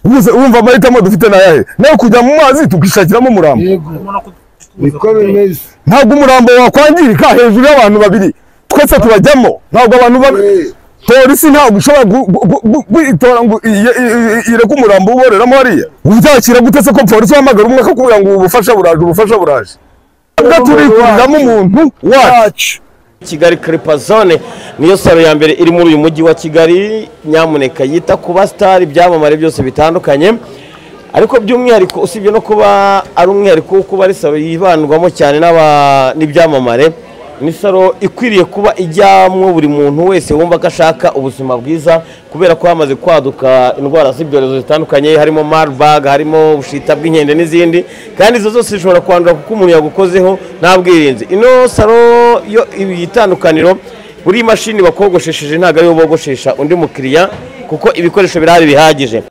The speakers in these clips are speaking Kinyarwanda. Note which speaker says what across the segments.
Speaker 1: Mbese urumva amahitamo dufite ni ayahe nawe kujya mu mazi tukishakiramo umurambo
Speaker 2: yego niko bimeze
Speaker 1: ntabwo umurambo wakwangirika hejuru y'abantu babiri twese tubajyamo ntabwo abantu ba-
Speaker 2: Eh,
Speaker 1: polisi ntabwo ishobora gu- gu- gu- gu- kwitora ngo iye- iye- ireke umurambo uboreramo hariya uzakira gute se ko polisi uhamagara umwe akakubwira ngo ubu bufasha buraje ubufasha buraje Ntabwo turikuriramo umuntu wacu
Speaker 2: wacu
Speaker 3: Kigali Clipper Zone niyo salo ya mbere iri muri uyu mujyi wa Kigali nyamuneka yita ku basitari ibyamamare byose bitandukanye ariko by'umwihariko usibye no kuba ari umwihariko wo kuba ari salo yibandwamo cyane n'aba- n'ibyamamare ni salo ikwiriye kuba ijyamwo buri muntu wese wumva ko ashaka ubuzima bwiza kubera ko hamaze kwaduka indwara z'ibyorezo zitandukanye harimo Marburg harimo ubushita bw'inkende n'izindi kandi izo zose zishobora kwandura kuko umuntu yagukozeho nta bwirinzi ino salo yo ibi itandukaniro buri mashini bakogoshesheje ntabwo ariyo bogoshesha undi mukiriya kuko ibikoresho birahari bihagije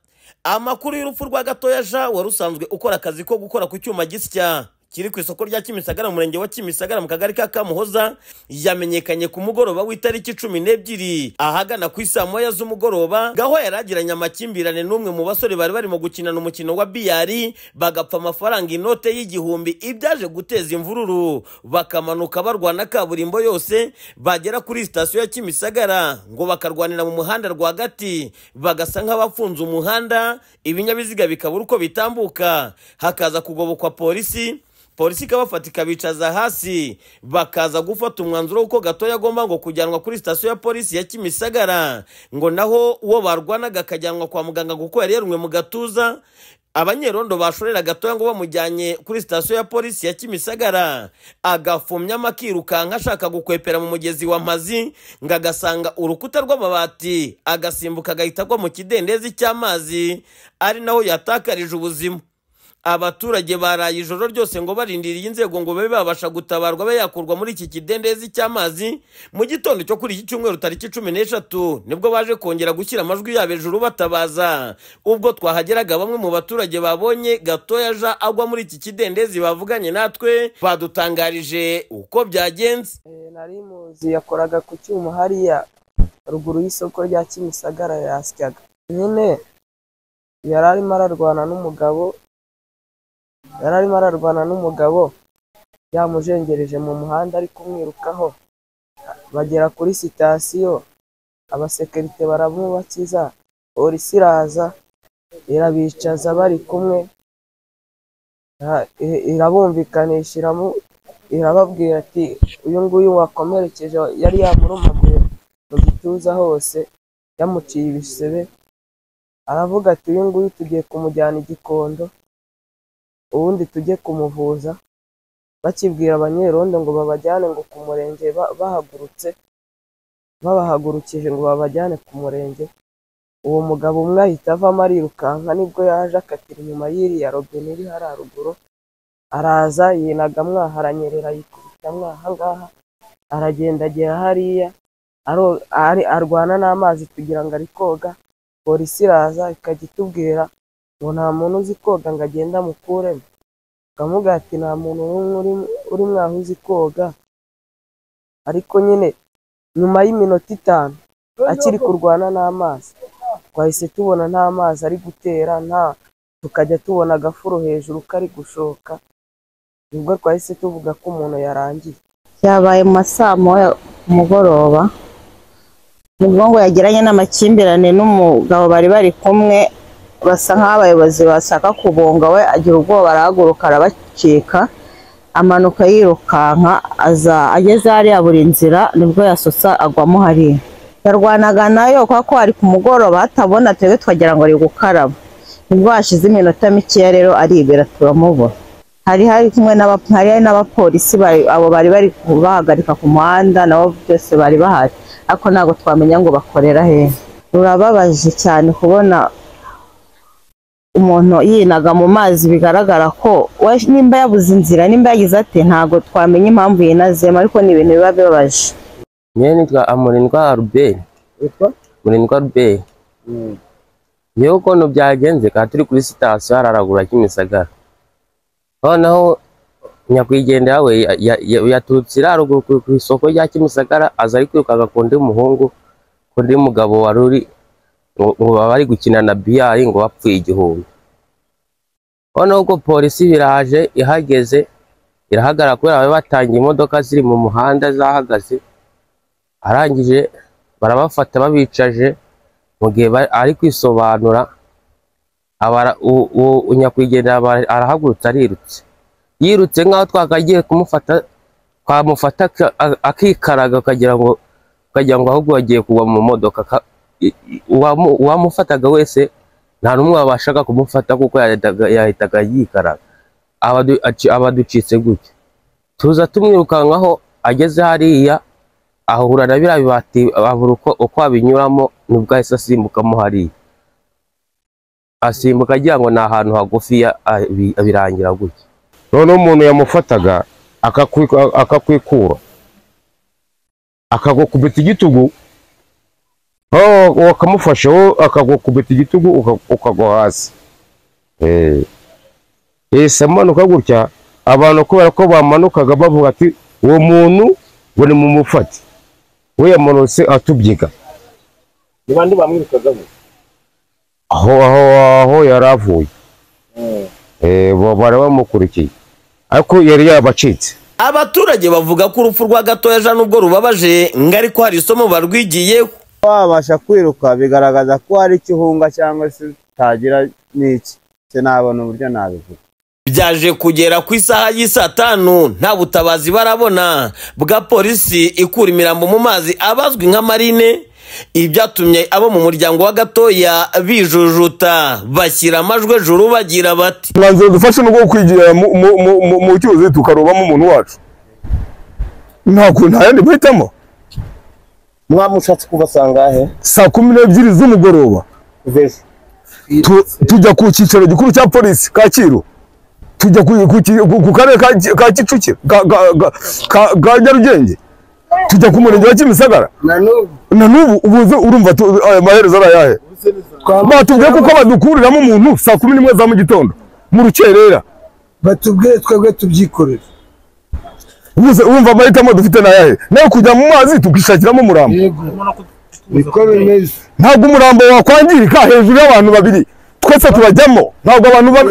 Speaker 3: amakuru y'urupfu rwa gatoya jean wari usanzwe ukora akazi ko gukora ku cyuma gisya kiri ku isoko rya kimisagara mu murenge wa kimisagara mu kagari ka kamuhoza yamenyekanye ku mugoroba w'itariki cumi n'ebyiri ahagana ku isaa moya z'umugoroba gaho yari agiranye amakimbirane n'umwe mu basore bari barimo gukinana umukino wa biyari bagapfa amafaranga inote y'igihumbi ibyaje guteza imvururu bakamanuka barwana kaburimbo yose bagera kuri sitasiyo ya kimisagara ngo bakarwanira mu muhanda rwagati bagasa nk'abafunze umuhanda ibinyabiziga bikabura uko bitambuka hakaza kugobokwa polisi polisi ikabafata ikabicaza hasi bakaza gufata umwanzuro w'uko gatoya agomba ngo kujyanwa kuri sitasiyo ya polisi ya kimisagara ngo naho uwo barwanaga akajyanwa kwa muganga kuko yari yarumwe mu gatuza abanyerondo bashorera gatoya ngo bamujyanye kuri sitasiyo ya polisi ya kimisagara agafumyamo akirukanka ashaka gukwepera mu mugezi wa mazi ngo agasanga urukuta rw'amabati agasimbuka agahita agwa mu kidendezi cy'amazi ari naho yatakarije ubuzima abaturage baraye ijoro ryose ngo barindiriye inzego ngo babe babasha gutabarwa abe yakurwa muri iki kidendezi cy'amazi mu gitondo cyo kuri iki cyumweru tariki cumi n'eshatu nibwo baje kongera gushyira amajwi yabo hejuru batabaza ubwo twahageraga bamwe mu baturage babonye gatoya ja agwa muri iki kidendezi bavuganye natwe badutangarije uko byagenze
Speaker 4: Eh, nari muzi yakoraga ku cyuma hariya ruguru y'isoko rya kimisagara yasyaga nyine yari arimo ararwana n'umugabo yari arimo ararwana n'umugabo yamujengereje mu muhanda ari kumwirukaho bagera kuri sitasiyo abasekirite baramubakiza polisi iraza irabicaza bari kumwe Ah, i- irabumvikanisha iramu irababwira ati uyu nguyu wakomerekeje yari yamurumaguye mu gituza hose yamuciye ibisebe aravuga ati uyu nguyu tugiye kumujyana igikondo ubundi tujye kumuvuza bakibwira abanyerondo ngo babajyane ngo ku murenge ba- bahagurutse babahagurukije ngo babajyane ku murenge uwo mugabo umwe ahita avamo arirukanka nibwo yaje akatira inyuma y'iriya robine iri hariya ruguru araza yinaga mwaha aranyerera yikubita mwaha ngaha aragenda agera hariya aro- ari- arwana n'amazi kugira ngo ari koga polisi iraza ikajya itubwira ngo nta muntu uzi koga ngo agende amukuremo ukamuga ati nta muntu n'umwe uri- uri mwaho uzi koga ariko nyine nyuma y'iminota itanu akiri kurwana n'amazi twahise tubona nta mazi ari gutera nta tukajya tubona agafuro hejuru kari gushoka nibwo twahise tuvuga ko umuntu yarangiye
Speaker 5: byabaye mu ma saa moya ku mugoroba nibwo ngo yagiranye n'amakimbirane n'umugabo bari bari kumwe basa nk'abayobozi bashaka kubunga we agira ubwoba arahaguruka arabacika amanuka yirukanka aza ageze hariya buri nzira nibwo yasosa agwamo hariya yarwanaga nayo kubera ko hari ku mugoroba hatabona twebwe twagira ngo ari gukaraba nibwo hashize iminota mikeya rero aribera turamubura hari hari kumwe n'aba- hari hari n'abapolisi bari- abo bari bari kubahagarika ku muhanda nabo byose bari bahari ariko ntabwo twamenya ngo bakorera hehe rurababaje cyane kubona umuntu yinaga mu mazi bigaragara ko we- nimba yabuze inzira nimba yagize ate ntabwo twamenya impamvu yinazemo ariko ni ibintu biba bibabaje
Speaker 6: Mie nitwa Amurindwa Albert.
Speaker 2: Witwa?
Speaker 6: Murindwa Albert. Yewe ukuntu byagenze ka turi kuri sitasiyo hararagura Kimisagara. Noneho nyakwigendera we ya- ya- ya- yaturutse iriya ruguru ku ku isoko rya Kimisagara aza ari kwirukanka ku undi muhungu ku undi mugabo wari uri ngo ngo baba bari gukina na biyari ngo bapfuye igihumbi noneho ubwo polisi biraje ihageze irahagarara kubera bari batangiye imodoka ziri mu muhanda zahagaze arangije barabafata babicaje mu gihe bari- ari kwisobanura abara- u- u- u- nyakwigendera aba- arahagurutse arirutse yirutse nk'aho twakagiye kumufata twamufata ak- a- akikaraga ukagira ngo ukagira ngo ahubwo wagiye kugwa mu modoka Ka- i- i- uwamu- uwamufataga wese nta n'umwe wabashaga kumufata kuko yahitaga yahitaga yikaraga Abadu- aci- abaducitse gutya tuza tumwirukankaho ageze hariya ahura na biriya bibati abura uko uko abinyuramo nubwo ahise asimbukamo hariya asimbuka agira ngo ni ahantu hagufiya abi- birangira gutya
Speaker 7: noneho umuntu yamufataga akakwi- akakwikura akagukubita igitugu aho wakamufashe wowe akagukubita igitugu uka- ukagwa hasi Eh. yahise amanuka gutya abantu kubera ko bamanukaga bavuga ati uwo muntu ngo ni mumufate we yamanutse atubyiga
Speaker 2: Ni bande bamwirukagamo?
Speaker 7: aho aho aho yari avuye Eh, ba- bari bamukurikiye ariko yari yabacitse
Speaker 3: abaturage bavuga ko urupfu rwa gatoya jean nubwo rubabaje ngo ariko hari isomo barwigiye
Speaker 8: wabasha kwiruka bigaragaza ko hari ikihunga cyangwa se utagira n'iki se nabona uburyo nabivuga
Speaker 3: byaje kugera ku isaha y'i saa tanu nta butabazi barabona bwa polisi ikura imirambo mu mazi abazwi nka marine ibi byatumye abo mu muryango wa gatoya bijujuta bashyira amajwi ejuru bagira bati
Speaker 1: umwanzuro dufashe ni uwo kwigira mu- mu- mu- mu- mu cyuzi tukarobamo umuntu wacu nta ku- nta yandi mahitamo
Speaker 2: Mwamushatse kubasanga he?
Speaker 1: saa kumi n'ebyiri z'umugoroba
Speaker 2: Kuva ejo.
Speaker 1: tu- tujya ku cyicaro gikuru cya polisi kacyiru tujya ku, ku, ki- ku, ku karere ka, Ki- ka kicukiro ka, ka, ka, ka, ka nyarugenge tujya ku murenge wa kimisagara
Speaker 2: Na n'ubu
Speaker 1: na n'ubu ubuze urumva tu- aya maherezo ari ayahe batubwiye kuko badukuriramo umuntu saa kumi n'imwe za mu gitondo mu rukerera
Speaker 2: batubwire twebwe tubyikorere.
Speaker 1: ubuze urumva amahitamo dufite ni ayahe nayo kujya mu mazi tukishakiramo umurambo
Speaker 2: Yego. Niko bimeze.
Speaker 1: ntabwo umurambo wakwangirika hejuru y'abantu babiri twese turajyamo ntabwo abantu ba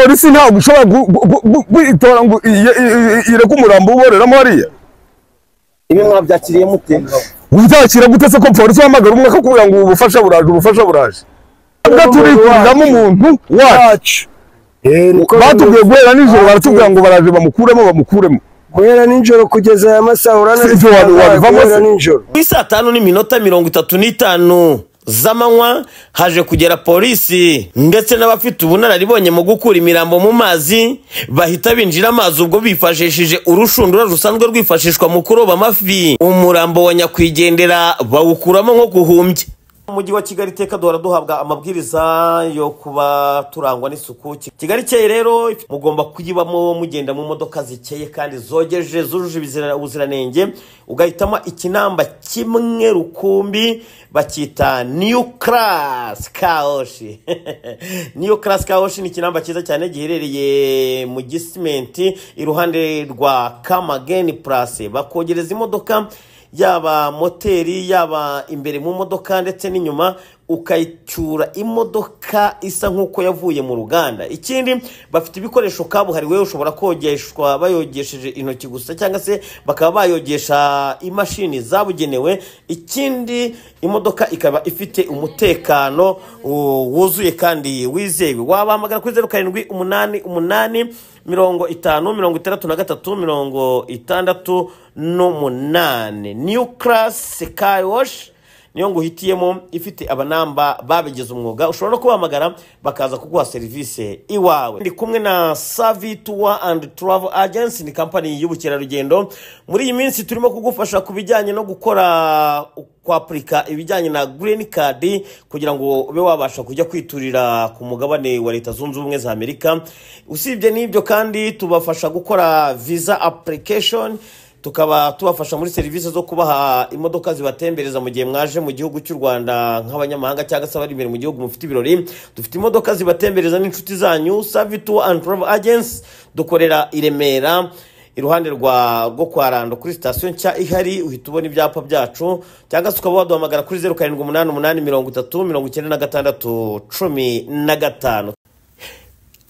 Speaker 1: polisi ntabwo ishobora gu- gu- gu- kwitora ngo iye- iye- ireke umurambo uboreramo hariya
Speaker 2: Ibi mwabyakiriye mute?
Speaker 1: uzakira gute se ko polisi uhamagara umwe akakubwira ngo ubufasha buraje ubufasha buraje ntabwo turikuriramo umuntu wacu
Speaker 2: Eh, niko
Speaker 1: batubwiye guhera nijoro baratubwira ngo baraje bamukuremo bamukuremo
Speaker 2: guhera nijoro kugeza aya masaha urana.
Speaker 1: Ibyo wari- warivamo se?
Speaker 2: Guhera nijoro.
Speaker 3: ku isaa tanu n'iminota mirongo itatu n'itanu z'amanywa haje kugera polisi ndetse n'abafite ubunararibonye mu gukura imirambo mu mazi bahita binjira amazi ubwo bifashishije urushundura rusanzwe rwifashishwa mu kuroba amafi umurambo wa nyakwigendera bawukuramo nko guhumbya mu mujyi wa kigali iteka duhora duhabwa amabwiriza yo kuba turangwa n'isuku kigali ikeye rero mugomba kuyibamo mugenda mu modoka zikeye kandi zogeje zujuje ibizira- ubuziranenge ugahitamo ikinamba kimwe rukumbi bacyita new class kaoshi new class kaoshi ni ikinamba cyiza cyane giherereye mu gisimenti iruhande rwa kamageni place bakogereza imodoka yaba moteri yaba imbere mu modoka ndetse n'inyuma ukayicyura imodoka isa nk'uko yavuye mu ruganda ikindi bafite ibikoresho kabuhariwe ushobora kogeshwa bayogesheje intoki gusa cyangwa se bakaba bayogesha imashini zabugenewe ikindi imodoka ikaba ifite umutekano uh, wuzuye kandi wizewe wabahamagara kuri zeru karindwi umunani umunani mirongo itanu mirongo itandatu na gatatu mirongo itandatu n'umunani new class car wash niyo ngo uhitiyemo ifite abanamba babigize umwuga ushobora no kubahamagara bakaza kuguha serivisi iwawe ndi kumwe na savi tour and travel agency ni kampani y'ubukerarugendo muri iyi minsi turimo kugufasha ku bijyanye no gukora kwapurika ibijyanye na green card kugira ngo ube wabasha kujya kwiturira ku mugabane wa leta zunze ubumwe za amerika usibye n'ibyo kandi tubafasha gukora visa application tukaba tubafasha muri serivisi zo kubaha imodoka zibatembereza mu gihe mwaje mu gihugu cy'u rwanda nk'abanyamahanga cyangwa se abari imbere mu gihugu mufite ibirori dufite imodoka zibatembereza n'inshuti zanyu savi tu and travel agency dukorera i remera iruhande rwa rwo kwa rando kuri sitasiyo nshya ihari uhita ubona ibyapa byacu cyangwa se ukaba waduhamagara kuri zeru karindwi umunani umunani mirongo itatu mirongo icyenda na gatandatu cumi na gatanu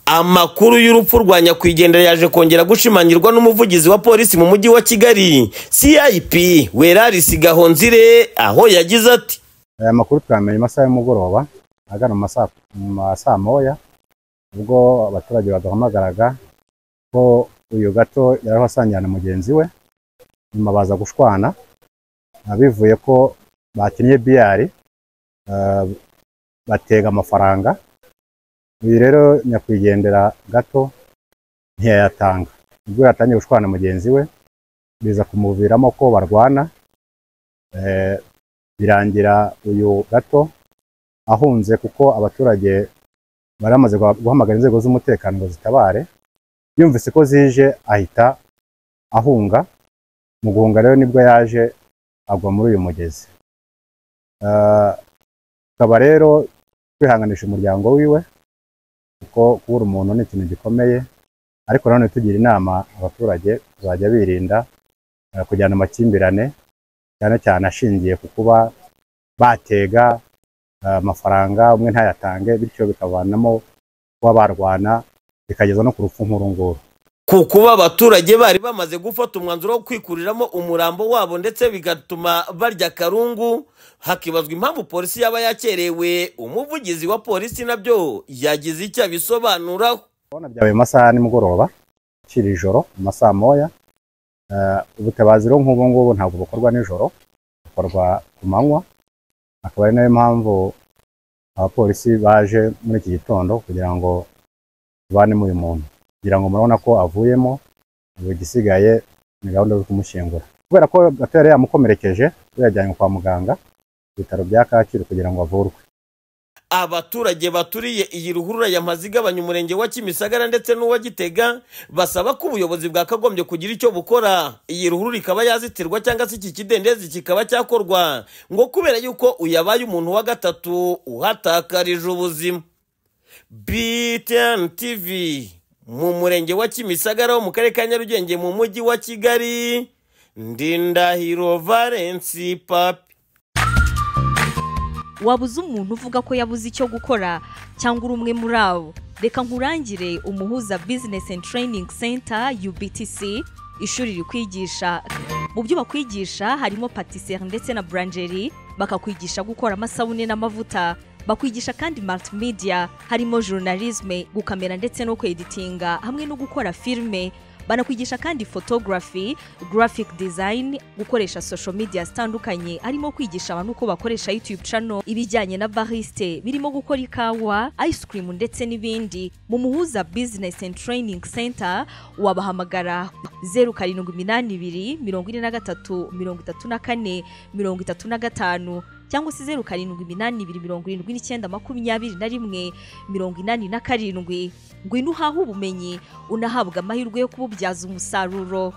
Speaker 3: amakuru y'urupfu rwa nyakwigendera yaje kongera gushimangirwa n'umuvugizi wa polisi mu mujyi wa kigali cip werarisi gahonzire aho yagize ati
Speaker 8: aya makuru twamenye amasaha y'umugoroba agana mu masaa mu masaa moya ubwo abaturage baduhamagaraga ko uyu gato yari asangira na mugenzi we nyuma baza gushwana ah, bivuye ko bakinnye biyari ah, batega amafaranga uyu rero nyakwigendera gato ntiyayatanga ubwo yatangiye gushwana na mugenzi we biza kumuviramo ko barwana eh, birangira uyu gato ahunze kuko abaturage bari bamaze guha- guhamagara inzego z'umutekano ngo zitabare yumvise ko zije ahita ahunga mu guhunga rero nibwo yaje agwa muri uyu mugezi Eh, akaba rero kwihanganisha umuryango wiwe kuko kubura umuntu ni ikintu gikomeye ariko nanone tugira inama abaturage kuzajya birinda eh, kujyana amakimbirane cyane cyane ashingiye ku kuba batega eh, amafaranga umwe ntayatange bityo bikavanamo kuba barwana bikageza no ku rupfu nk'uru nguru
Speaker 3: ku kuba abaturage bari bamaze gufata umwanzuro wo kwikuriramo umurambo wabo ndetse bigatuma barya akarungu hakibazwa impamvu polisi yaba yakerewe umuvugizi wa polisi nabyo yagize icyo abisobanuraho
Speaker 8: urabona byabaye mu masaha ya nimugoroba akiri ijoro mu masaha moya Eh, ubutabazi rero nk'ubu ngubu ntabwo bukorwa nijoro bukorwa ku manywa akaba ari nayo mpamvu abapolisi baje muri iki gitondo kugira ngo tubanemo uyu muntu kugira ngo murabona ko avuyemo ubu igisigaye ni gahunda zo kumushyingura kubera ko gato yari yamukomerekeje yajyanywe kwa muganga ku bitaro bya kacyiru kugira ngo avurwe
Speaker 3: abaturage baturiye iyi ruhurura yamaze igabanya umurenge wa kimisagara ndetse n'uwa gitega basaba ko ubuyobozi bwakagombye kugira icyo bukora iyi ruhurura ikaba yazitirwa cyangwa se iki kidendezi kikaba cyakorwa ngo kubera yuko uyabaye umuntu wa gatatu uhatakarije ubuzima btn tv mu murenge wa kimisagara wo mu karere ka nyarugenge mu mujyi wa kigali ndindahiro valensi papi
Speaker 9: wabuze umuntu uvuga ko yabuze icyo gukora cyangwa uri umwe muri abo reka nkurangire umuhuza business and training center ubtc ishuri rikwigisha mu byo bakwigisha harimo patisserie ndetse na brangerie bakakwigisha gukora amasabune n'amavuta bakwigisha kandi multimedia harimo journalisme gukamera ndetse no kweditinga hamwe no gukora filime banakwigisha kandi photography graphic design gukoresha social media zitandukanye harimo kwigisha abantu uko bakoresha youtube channel ibijyanye na bariste birimo gukora ikawa ice cream ndetse n'ibindi mu muhuza business and training center wabahamagara zeru karindwi iminani ibiri mirongo ine na gatatu mirongo itatu na kane mirongo itatu na gatanu cyangwa se zeru karindwi iminani ibiri mirongo irindwi n'icyenda makumyabiri na rimwe mirongo inani na karindwi ngwino uhahe ubumenyi unahabwa amahirwe yo kububyaza umusaruro